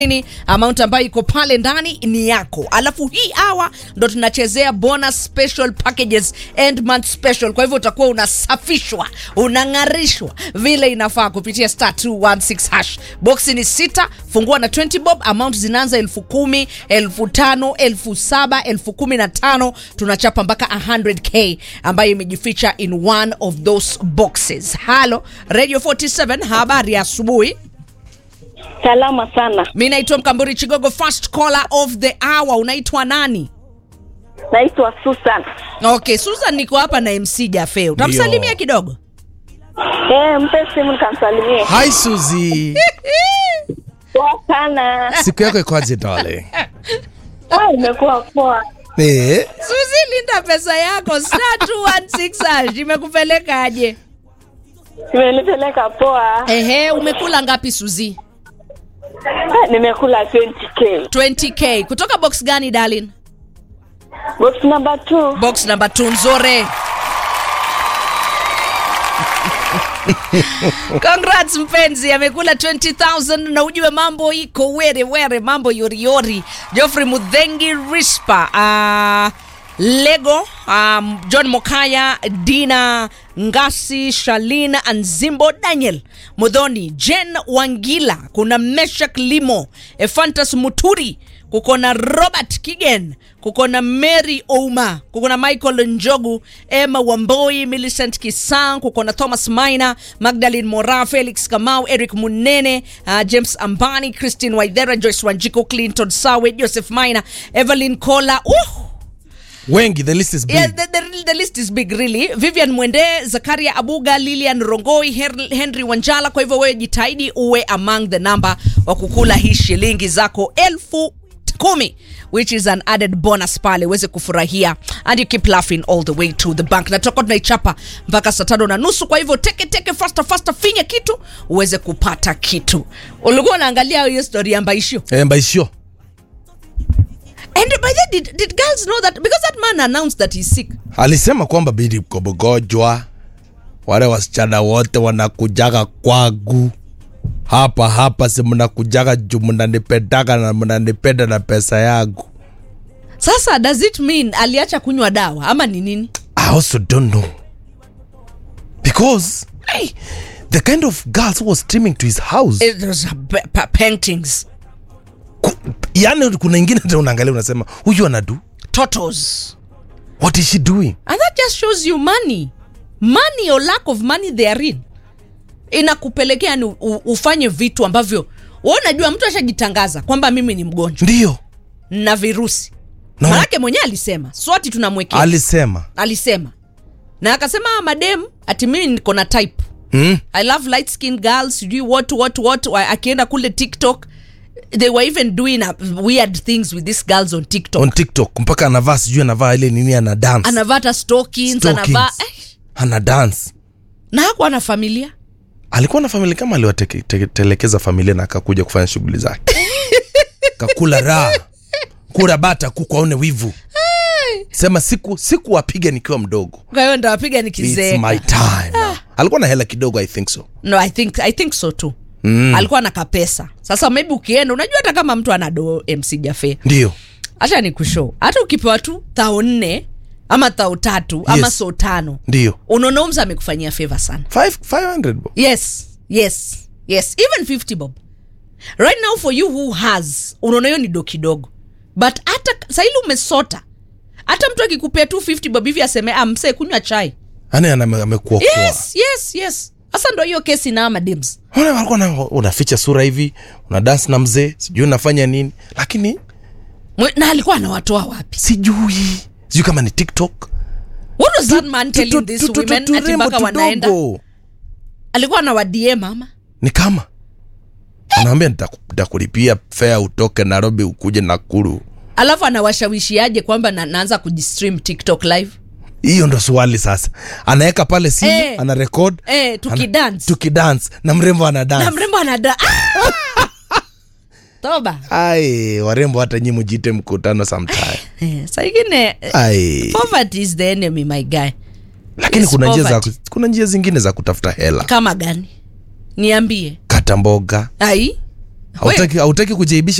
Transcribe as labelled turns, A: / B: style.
A: Ni amount ambayo iko pale ndani ni yako, alafu hii hour ndo tunachezea bonus special packages end month special. Kwa hivyo utakuwa unasafishwa unang'arishwa vile inafaa kupitia star 216 hash. Boxi ni sita, fungua na 20 bob. Amount zinaanza elfu kumi, elfu tano, elfu saba, elfu kumi na tano. Tunachapa mpaka 100k ambayo imejificha in one of those boxes. Halo Radio 47, habari ya asubuhi.
B: Salama sana.
A: Mi naitwa Mkamburi Chigogo, first caller of the hour. Unaitwa nani?
B: Naitwa Susan.
A: Okay, Susan, niko hapa na MC Jafe. Utamsalimia kidogo?
B: Eh, mpe simu nikamsalimie.
C: Hi Suzy.
B: Poa sana.
C: Siku yako ikoje darling?
B: Ah, imekuwa poa.
C: Eh,
A: Suzi, linda pesa yako star 216 hash. Imekupelekaje?
B: Imenipeleka poa.
A: Ehe, umekula ngapi Suzi?
B: Ah, nimekula 20k.
A: 20k. Kutoka box gani darling?
B: Box number 2.
A: Box number 2 nzore. Congrats mpenzi, amekula 20000 na ujue mambo iko were were, mambo yoriyori. Geoffrey Mudhengi Rispa, uh, Lego, um, John Mokaya, Dina Ngasi, Shalina Anzimbo, Daniel Mudhoni, Jen Wangila, kuna Meshak Limo, Efantas Muturi, kuko na Robert Kigen, kuko na Mary Ouma, kuko na Michael Njogu, Emma Wamboi, Millicent Kisang, kuko na Thomas Maina, Magdalene Mora, Felix Kamau, Eric Munene, uh, James Ambani, Christine Waithera, Joyce Wanjiko, Clinton Sawe, Joseph Maina, Evelyn Kola. Uh,
C: wengi the list is big.
A: Yeah, the, the, the list is big really. Vivian Mwende, Zakaria Abuga, Lilian Rongoi, Her- Henry Wanjala. Kwa hivyo wewe jitahidi uwe among the number wa kukula hii shilingi zako elfu kumi which is an added bonus pale uweze kufurahia and you keep laughing all the way to the bank na tutakuwa tunaichapa mpaka saa tano na nusu kwa hivyo teke teke faster faster finya kitu uweze kupata kitu ulikuwa unaangalia hiyo story ya mbaishio
C: Eh, Mbaishio.
A: and by the did, did girls know that because that man announced that he's sick
C: Alisema kwamba bidi uko mgonjwa. Wale wasichana wote wanakujaga kwangu. Hapa hapa si mnakujaga juu mnanipendaga na mnanipenda na pesa yangu.
A: sasa does it mean aliacha kunywa dawa ama ni nini
C: I also don't know. Because hey, the kind of girls who was streaming to his house.
A: It was a pa- pa- paintings
C: Ku, yani kuna ingine tena unaangalia unasema huyu anadu.
A: totos
C: What is she doing?
A: and that just shows you money money or lack of money they are in inakupelekea ni u- ufanye vitu ambavyo wewe unajua mtu ashajitangaza kwamba mimi ni mgonjwa
C: Ndio.
A: na virusi
C: No.
A: manake mwenyewe alisema swati tunamwekea
C: Alisema.
A: alisema na akasema "Ah, madem ati mimi niko na type
C: Hmm?
A: i love light skin girls sijui what what what Wa- akienda kule tiktok they were even doing uh, weird things with these girls on tiktok
C: on tiktok mpaka anavaa sijui anavaa ile nini ana dance
A: anavaa hata stockings,
C: Stockings.
A: anavaa eh,
C: ana dance
A: na hakuwa na familia
C: alikuwa na familia kama aliwatelekeza familia na akakuja kufanya shughuli zake kakula raha kura bata kuku aone wivu sema siku siku wapiga nikiwa mdogo
A: kwa hiyo ndawapiga
C: It's my
A: nikizeeka
C: time now. alikuwa na hela kidogo i think so
A: no i think, I think so too mm. alikuwa na kapesa sasa maybe ukienda unajua hata kama mtu ana do mc jafe
C: ndio
A: hacha ni kushow hata ukipewa tu thao nne ama thao tatu ama
C: Yes.
A: so tano
C: ndio
A: unaona umza amekufanyia favor sana
C: Five- 500 bo.
A: yes yes yes even 50 bob right now for you who has unaona hiyo ni do kidogo but hata saili umesota hata mtu akikupea tu 50 bob hivi aseme ah, msee kunywa chai
C: yani ana- amekuokoa
A: yes yes yes sasa ndo hiyo kesi na madims
C: Ona walikuwa na unaficha sura hivi una dance na mzee sijui unafanya nini lakini
A: Mwe- na alikuwa anawatoa wapi
C: sijui sijui kama ni tiktok
A: what was that man telling
C: Tu-
A: these
C: tu- tu-
A: women
C: tu-
A: ati
C: turembo
A: mpaka wanaenda
C: tudogo.
A: alikuwa anawadie mama
C: ni kama anaambia "Nitaku- nitakulipia fea utoke nairobi ukuje nakuru
A: alafu anawashawishiaje kwamba na, naanza kujistream tiktok live
C: hiyo ndo swali sasa anaweka pale simu
A: Eh.
C: ana rekod
A: eh, tukidance
C: tukidance na mrembo ana
A: na
C: dance
A: mrembo anada ah! toba
C: ai warembo hata nyi mjite mkutano sometime
A: eh, saingine
C: ai
A: poverty is the enemy my guy
C: lakini
A: Yes,
C: kuna njia, za,
A: poverty.
C: kuna njia zingine za kutafuta hela
A: kama gani niambie
C: kata mboga
A: ai
C: hautaki hautaki kujaibisha